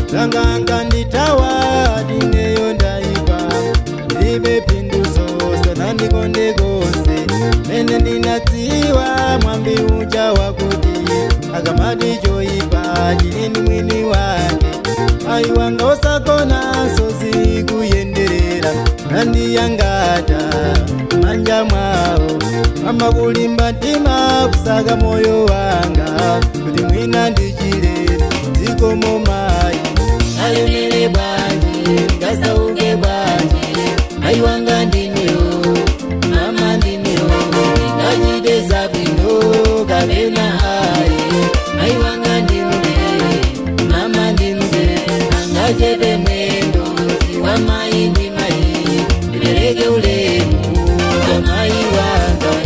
langanga nditawa dineyo ndaipa ndilibe pinduso sana ndikonde konse mene ndinatsiwa mwambi uja wakuti akamati choipa chilini mwini wake ayi wanga usakona sozi kuyenderera nandiyangata manja mwawo mama kulimba mtima kusaka moyo wanga kuti mwina ndichile zikomo mayi alemere bwanji ngasauke bwanji ayi wanga ndiniyo mama ndiniyo ndingachiteza bwino kapena ayi ayi wanga ndimde mama ndimde angachepe mwendo siwa mayi ndi mayi ndipereke ulemu kwa mayi wanga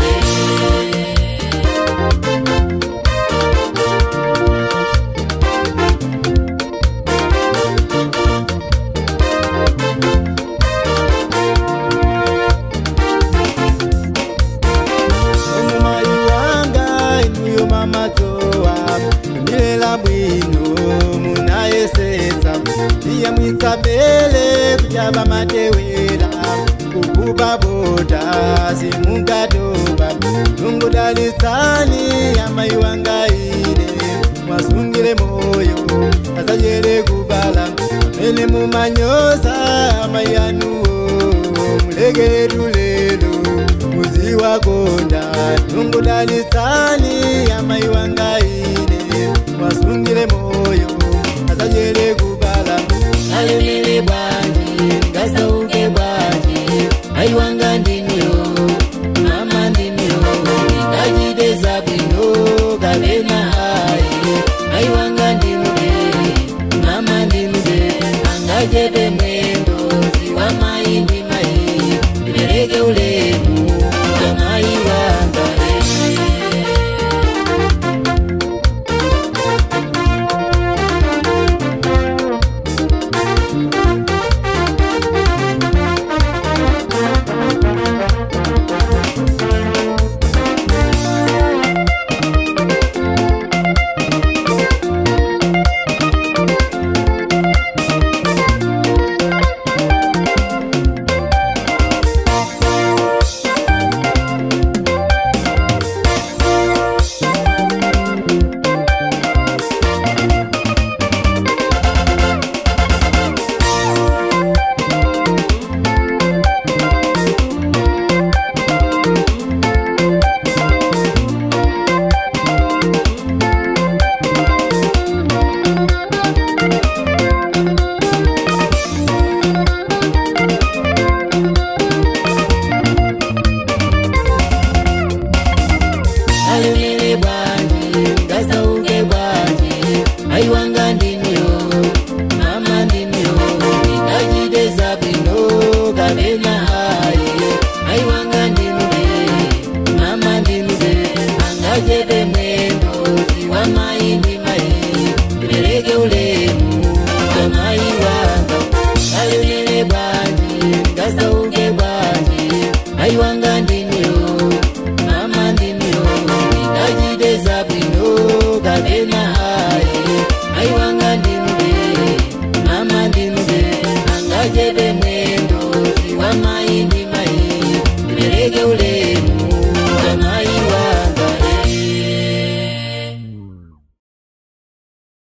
omumayi wanga inuyo mamadzowa milela bwino munayesetsa iyamwitsa bele kuchava matewera kukupa bota simungatoba nungudalitsani amayi wanga ine mwasungile moyo asachele kubala amene mumanyoza amayi anuwo muleketu lelo muzi wakonda nungudalitsani amayi wanga ine mwasungile moyo asachele kubala alemere bwanji ngasauke bwanji ayi wanga ndiniyo mama ndiniyo ndingachiteza bwino kapena ayi ayi wanga ndimde mama ndimde angachepe mwendo siwa mayi ndi mayi ndipereke ulemu kwa mayi wanga alemere bwanji ngasauke bwanji ayi wanga ndiniyo mama ndiniyo ndingachiteza bwino kapena ayi ayi wanga ndimde mama ndimde angachepe mwendo siwa mayi ndi mayi ndipereke ulemu kwa mayi wanga alemere bwanji ngasauke bwanji ayi wanga ndiniyo mama ndiniyo ndingachiteza bwino kapena ayi ayi wanga ndimde mama ndimde